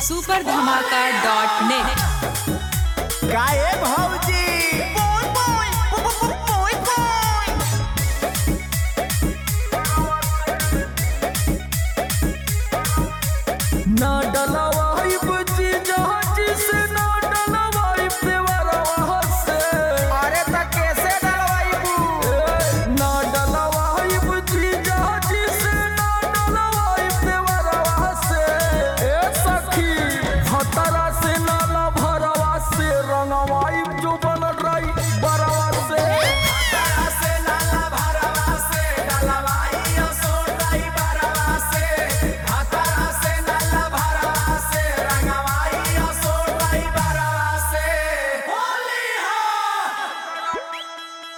super धमाका dot net काहे भौजी ना डलवाई बची जहाज से ना डलवाई देवरवा से अरे त कैसे डलवाइबू ना डलवाई बची जहाज से ना डलवाई देवरवा से ए सखी भतरा से नाला भरवा से रंगवाई जो बन रही बरवा से से नाला भरवा से डलवाई सो ड्राइवरवा से हतरा से नाला भरवा से रंगवाई सो ड्राइवरवा से होली हा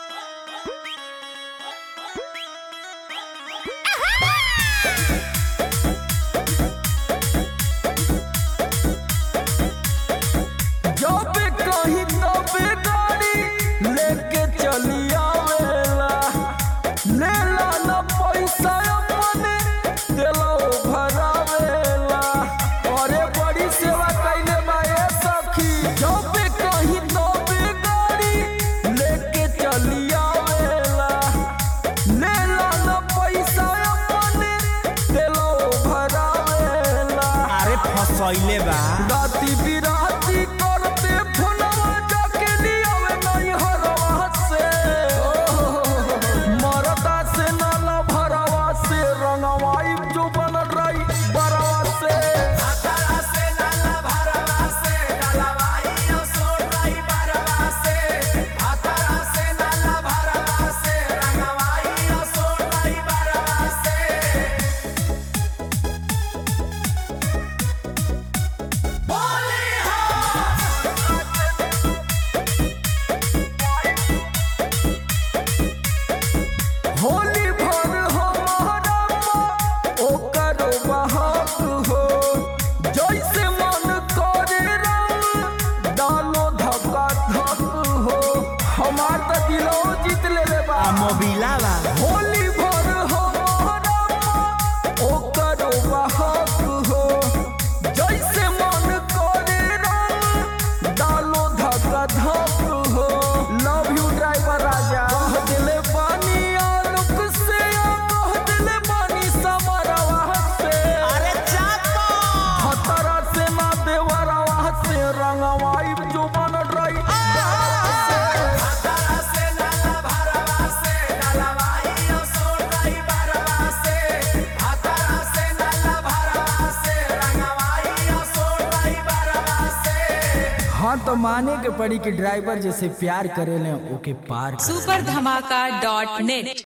जब कहीं तब गाड़ी लेके चली आवेला लेला न पैसा अपने दिलो भरावेला अरे बड़ी सेवा कैले माए सखी जब कहीं तब गाड़ी लेके चली आवेला लेला न पैसा अपने दिलो भरावेला अरे फसैले बा राती बिराती करते फोनवा जाके लियावे नहीं हरवा से मरदा से नाला भरवा से रंगवाई जो बन रही बरवा से हतरा से नाला भरवा से डलवाई सो ड्राइवरवा से हतरा से नाला भरवा से रंगवाई सो ड्राइवरवा से होली होली भर हमारा ओकर बहाक हो जैसे मन करे रंग डालो धक्का धक हो हमार त दिलो जीत ले ले बा मोबिला बा होली भर हमारा ओकर बहाक हो जैसे मन करे रंग डालो धक्का धक हो लव यू ड्राइवर राजा कह दिले पानी आलोक से आ कह दिले पानी समरवा से अरे चापो खतरा से ना देवरवा से रंगवाई जो बन रही हतरा से नाला भरवा से डलवाई सो ड्राइवरवा से हतरा से नाला भरवा से रंगवाई सो ड्राइवरवा से हाँ तो माने के पड़ी कि ड्राइवर जैसे प्यार करेले ओके पार सुपर धमाका डॉट नेट